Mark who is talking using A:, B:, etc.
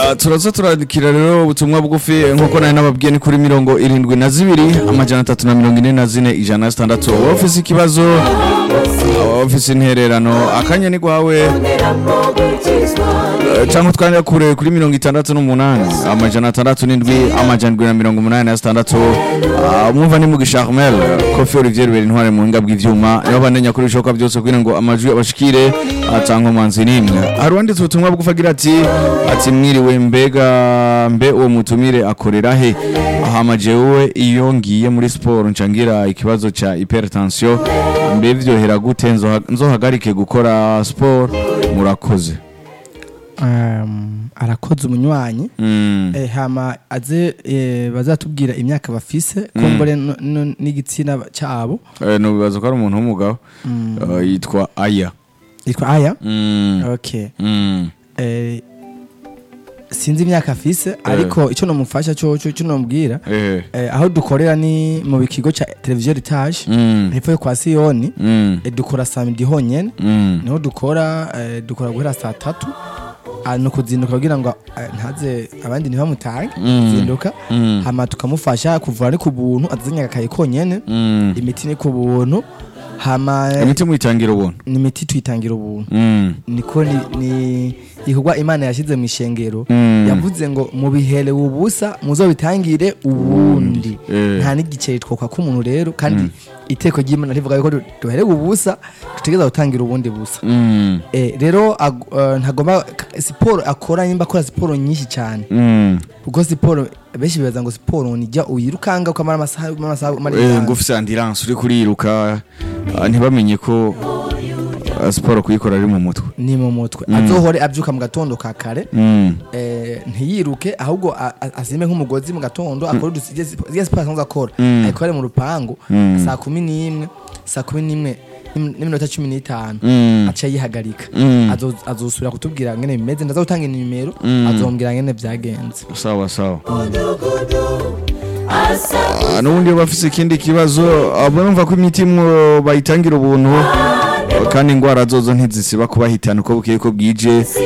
A: Ah, turaza turandikira rero ubutumwa bugufi nkuko nari nababwiye ni kuri mirongo irindwi na zibiri amajana atatu na mirongo ine na zine ijana na zitandatu waba ufise ikibazo waba ufise intererano akanya ni gwawe Eh, cyangwa twandika kure kuri mirongo itandatu n'umunani amajana atandatu n'indwi amajana indwi na mirongo umunani na zitandatu Ah, mwumva ni mugisha Armel kofi Olivier Rubera intware mu buhinga bw'ivyuma niho bandanya kuri bishoboka byose kugira ngo amajwi abashikire atanga umanzi n'imwe hari uwanditse ubutumwa bugufi agira ati ati mwiriwe mbega mbe uwo mutumire akorera he ahama jewe iyo ngiye muri siporo ncangira ikibazo ca hypertension mbe vyohera gute nzoha- nzohagarike gukora siporo murakoze
B: Um, arakoze umunywanyi
A: Mm.
B: eh, hama aze eh, bazatubwira imyaka bafise kumbure no- no- n'igitsina cyabo
A: Eh, no bibaza ko ari umuntu w'umugabo Eh, yitwa aya
B: yitwa aya
A: Mm.
B: okay
A: Mm.
B: eh, sinzi imyaka afise ariko icyo nomufasha cyo cyo cyo nomubwira
A: Eh.
B: eh, aho dukorera ni mu kigo cya televiziyo ritage
A: Mm.
B: hepfo yo kwa siyoni
A: Mm.
B: eh, dukora samedi honyene
A: Mm.
B: niho dukora eh, dukora guhera saa tatu ah, ni ukuzinduka kugira ngo eh, ntaze abandi ntibamutange
A: Mm.
B: zinduka
A: Mm.
B: hama tukamufasha kuvura ni ku buntu azanye agakaye konyene
A: Mm.
B: imiti ni ku buntu hama eh,
A: imiti muyitangira ubuntu
B: ni imiti tuyitangira ubuntu
A: Mm.
B: niko ni, ni igikorwa imana yashyize mu ishengero
A: Mm.
B: yavuze ngo mubihere ubusa muzobitangire ubundi
A: Eh.
B: nta n'igiceri twoka k'umuntu rero kandi iteko ry'imana rivuga yuko du- duherewe ubusa dutegereza gutangira ubundi busa
A: Mm.
B: Eh, rero ag- eh, ntagomba k- siporo akora nimba akora siporo nyinshi cyane
A: Mm.
B: kuko siporo benshi bibaza ngo siporo nijya uyirukanga ukamara amasaha amasaha umara
A: Eh,
B: itanu.
A: ngo ufise ambulance uri kuriruka ah, ntibamenye ko ah, siporo kuyikora ari mu mutwe
B: ni mu mutwe azohore abyuka mu gatondo ka kare
A: Mm.
B: eh, ntiyiruke ahubwo a- a- azime nk'umugozi mu gatondo akore udusige ziriya siporo asanzwe akora
A: Mm.
B: ayikore mu rupangu
A: Mm.
B: saa kumi n'imwe saa kumi n'imwe n'im- n'iminota cumi n'itanu
A: Mm.
B: aca yihagarika
A: Mm.
B: Azo- azosubira kutubwira ngene bimeze ndaza gutanga inimero
A: Mm.
B: azombwira ngene byagenze
A: sawa sawa Ah, n'ubundi iyo bafise ikindi kibazo abo numva ko imiti mwo bayitangira ubuntu kandi ingwara zozo ntizisiba kubahitana uko bukeye ko bwije